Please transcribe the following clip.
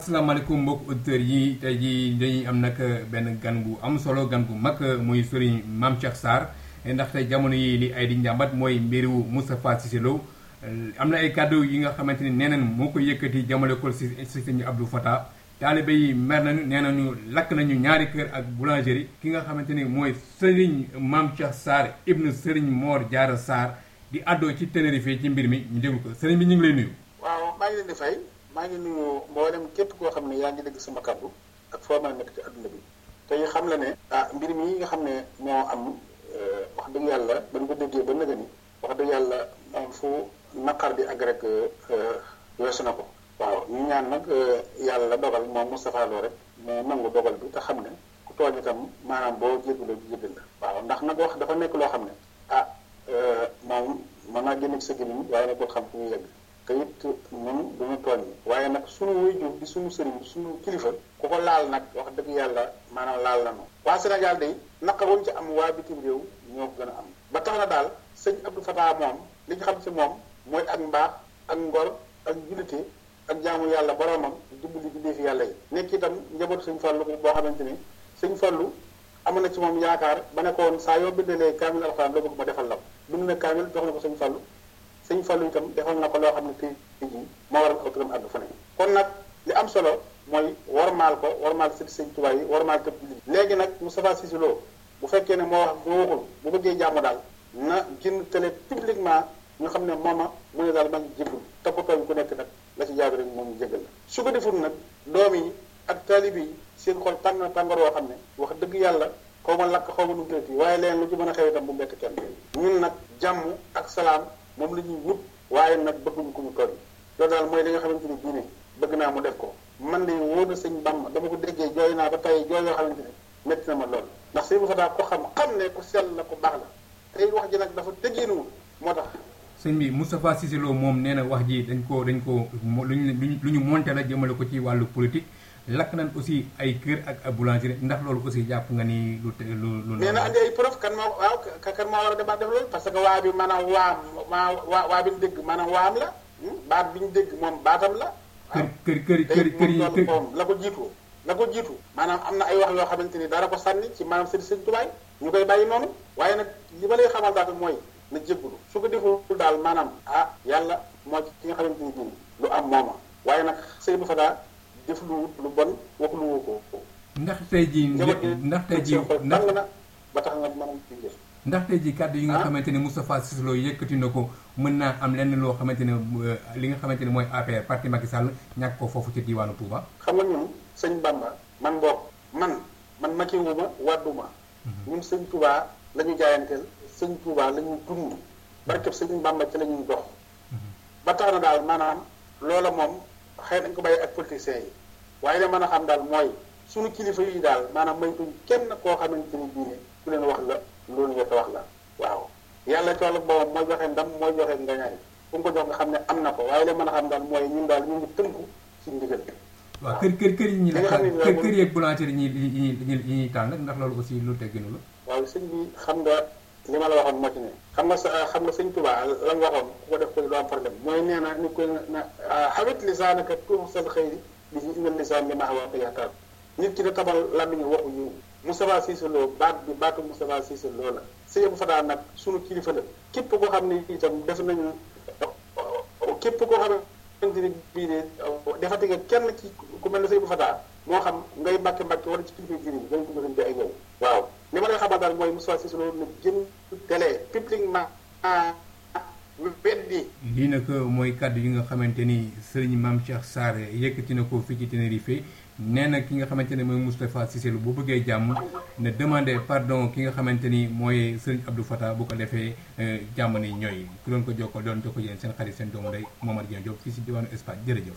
asalaamaaleykum mbokk auditeurs yi tey jii dañuy am nag benn gan gu am solo gan gu mag muy Serigne Mame Cheikh Sarr ndaxte jamono yi li ay di njàmbat mooy mbiru Moustapha Cissé Lo am na ay kàddu yi nga xamante ni nee nañ moo ko yëkkati jamale ko si si sëñ Abdou Fatah taalibe yi mer nañu nee nañu lakk nañu ñaari kër ak boulangerie ki nga xamante ni mooy Serigne Mame Cheikh Sarr ibnu Serigne Mor Diarra Sarr di àddoo ci Tenerife ci mbir mi ñu déglu ko sëriñ bi ñu ngi lay nuyu. waaw maa ngi leen di fay maa ngi nuyu mboolem képp koo xam ne yaa ngi dégg sama kàddu ak foo mën a nekk ci adduna bi tey xam la ne ah mbir mi nga xam ne moo am wax dëgg yàlla ba ñu ko déggee ba nëgë ni wax dëgg yàlla am fu naqar bi ak rek weesu na ko waaw ñu ñaan nag yàlla dogal moom Moustapha Lo rek mu nangu dogal bi te xam ne ku tooñ itam maanaam boo jégalu jégal la waaw ndax nag wax dafa nekk loo xam ne ah moom mën naa génn ci sa gémmiñ waaye nag boo xam fu muy yegg te it ñun duñu tooñ waaye nag suñu waajur di suñu sëriñ suñu kilifa ku ko laal nag wax dëgg yàlla maanaam laal na waa Sénégal day naqar wuñ ci am waa bitim réew ñoo ko gën a am ba tax na daal sëñ Abdou Fatah moom li ñu xam ci moom mooy ak mbaax ak ngor ak jullite ak jaamu yàlla boromam dimbali bindee fi yàlla yi nekk itam njabootu sëñ Fallu boo xamante ni sëñ Fallu amoon na ci moom yaakaar ba ne ko woon saa yoo bindalee kaamil alxuraan loo bëgg ma defal la ko bind na kaamil jox na ko sëñ Fallu sëñ Fallu itam defal na ko loo xam ne tey jii moo waral aw turam àgg fa ne kon nag li am solo mooy warmaal ko warmaal sëñ sëñ Tuubaa yi warmaal tëb jullit léegi nag Moustapha Cissé Lo bu fekkee ne moo wax moo waxul bu bëggee jàmm daal na génn télé publiquement ñu xam ne mooma mu ne daal maa ngi jéggul toppatooñ ku nekk nag la ci jaadu rek moom jégal la su ko deful nag doom yi ak taalibe yi seen xol tàng na tàngoor woo xam ne wax dëgg yàlla xaw ma lakk xaw ma nu mu waaye leen lu ci mën a xew itam bu mbett kenn ñun nag jàmm ak salaam moom la ñuy wut waaye nag bëgguñu ko ñu tooñ loolu daal mooy li nga xamante ni diine bëgg naa mu def ko man de wóor na sëñ Bamba dama ko déggee jooy naa ba tey jooy yoo xamante ne métti na ma lool ndax sëñ Fataa ko xam xam ne ku sell la ko baax la tey wax ji nag dafa tegginuwul moo tax sëñ bi Moustapha Cissé Lo moom nee na wax ji dañ ko dañ ko luñu lu ñu monté la jëmale ko ci wàllu politique lakk nañ aussi ay kër ak ay boulangerie ndax loolu aussi jàpp nga ni lu te lu lu. nee na andi ay preuve kan moo waaw kan moo war a demaat def loolu parce que waa bi maanaam waam maa waa waa bi ñu dégg maanaam waam la baat bi ñu dégg moom baatam la. kër kër kër kër kër yi kër moom la ko jiitu la ko jiitu. maanaam am na ay wax yoo xamante ni dara ko sànni ci maanaam sëñ sëñ tubaay ñu koy bàyyi noonu waaye nag li ma lay xamal daal mooy na jéggulu su ko deful daal maanaam ah yàlla moo ci ki nga xamante ni bii lu am mooma waaye nag sëñ bu fa daa def lu lu bon wax lu woo ko. ndax tey jii ndax tey jii ndax na ba tax nga mën ci def. ndax tey jii kàddu yi nga xamante ne Moustapha Cissé Lo yëkkati na ko mën naa am lenn loo xamante ne li nga xamante ne mooy APR parti Macky Sall ñàkk ko foofu ci diwaanu Touba. xam nga ñun sëñ Bamba man boog man man Macky wu ma wàdduma ñun sëñ Touba la ñu jaayanteel sëñ Touba la ñu dund barkeb sëñ Bamba ci la ñuy dox. ba tax na daal maanaam loola moom. xëy nañ ko bàyyi ak politiciens yi waaye li mën a xam daal mooy suñu kilifa yi daal maanaam maytuñ kenn koo xamante ni bii ne ku leen wax la loolu nga ko wax la waaw yàlla ci wàllu boobam mooy joxe ndam mooy joxe ngañaay fu mu ko jox nga xam ne am na ko waaye li mën a xam daal mooy ñun daal ñu ngi tënku ci ndigal waaw kër kër kër yi ñi la kër kër yeeg boulangerie yi ñi yi ñi ñuy taal nag ndax loolu aussi lu tegginu la waaw sëñ bi xam nga li ma la waxoon moo ci ne xam nga sa xam nga sëñ Tuubaa la nga waxoon ku ko def ko du am problème mooy nee na ni ko na xawit lisaanaka tuuxsal xëyri bi ci inal lisaan bi maa wax yaxtaar nit ki da tabal làmmiñu waxu yiw Moustapha Cissé Lo baat bi baatu Moustapha Cissé Lo la sëñ bu Fataa nag sunu kilifa la képp koo xam ne itam def nañu képp koo xamante ni bii ne defati nga kenn ci ku mel ne sëñ bu Fataa moo xam ngay mbàkke mbàkke wala ci kilifa giri bi dañ ko gën ay yow waaw li ma lay xamal daal mooy Moustapha Cissé Lo na jën télé publiquement weddi lii nag mooy kàddu yi nga xamante ni sëriñ Mame Cheikh Sarr yëkkati na ko fii ci Tenerife nee na ki nga xamante ne mooy Moustapha Cissé Lo bu bëggee jàmm ne demandé pardon ki nga xamante ni mooy sëriñ Abdou Fatah bu ko defee jàmm ni ñooy ku doon ko jokkoo doon jokkoo yéen seen xarit seen doomu day Momar Dieng Diop fii si diwaanu Espagne jërëjëf